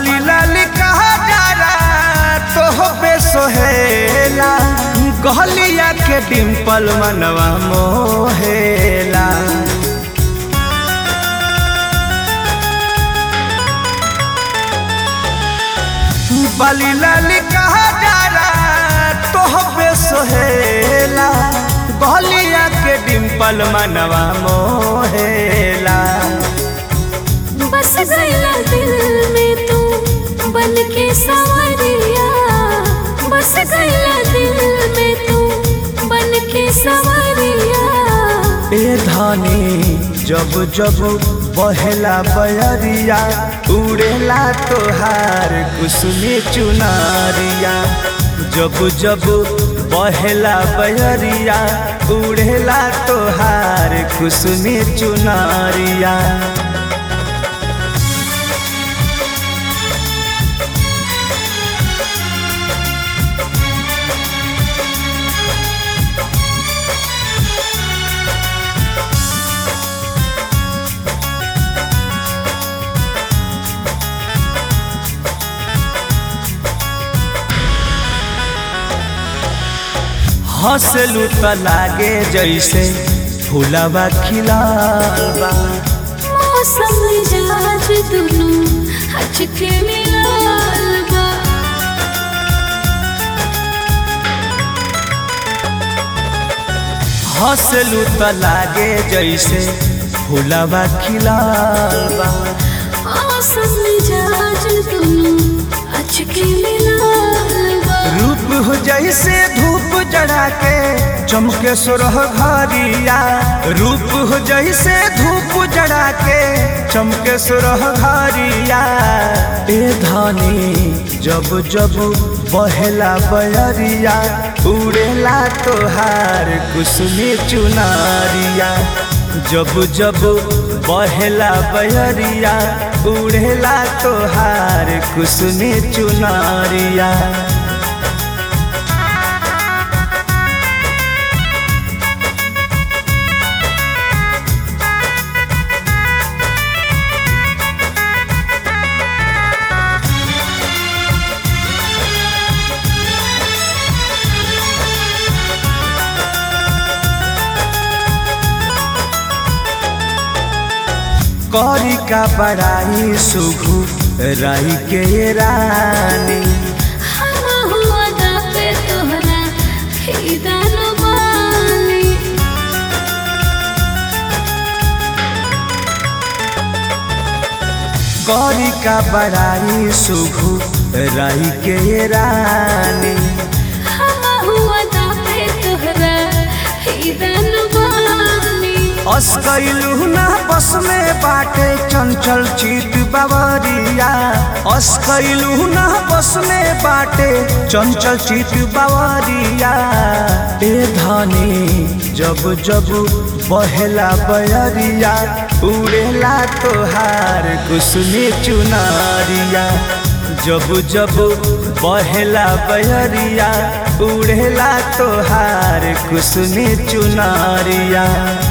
बाली लाली कहा डारा तो पे सोहेला गहलिया के डिम्पल मनवा मोहेला बाली लाली कहा डारा तो पे सोहेला गहलिया के डिम्पल मनवा मोहेला बस गया दिल में तू बन के सवरिया बस गया दिल में तू बन के सवरिया ए धानी जब जब बहेला बयरिया उड़ेला तोहार कुसुमी चुनारिया जब जब बहेला बयरिया उड़ेला तोहार कुसुमी चुनारिया हंसलू त लागे जैसे फूलवा खिलाल बा मौसम मिजाज दुनू हचके मिलाल बा हंसलू त लागे जैसे फूलवा खिलाल बा मौसम मिजाज दुनू हचके मिलाल बा रूप हो जैसे धूप जड़ा के चमके सुरह घरिया रूप हो जैसे धूप जड़ा के चमके सुरह घरिया ए धानी जब जब बहेला बयरिया उड़ेला तोहार कुसुमी चुनारिया जब जब बहेला बयरिया उड़ेला तोहार कुसुमी चुनारिया कौरी का बड़ाई सुघु राई के ये रानी हम हुआ दा पे तोहरा हिदान बानी कौरी का बड़ाई सुघु राई के ये रानी हम हुआ दा पे तोहरा हिदान बानी अस्कैलू ना बस में बाटे चंचल चित बावरिया अस्कैलू ना बस में बाटे चंचल चित बावरिया ए धानी जब जब बहेला बयरिया उड़ेला तोहार कुसुमी चुनारिया जब जब बहेला बयरिया उड़ेला तोहार कुसुमी चुनारिया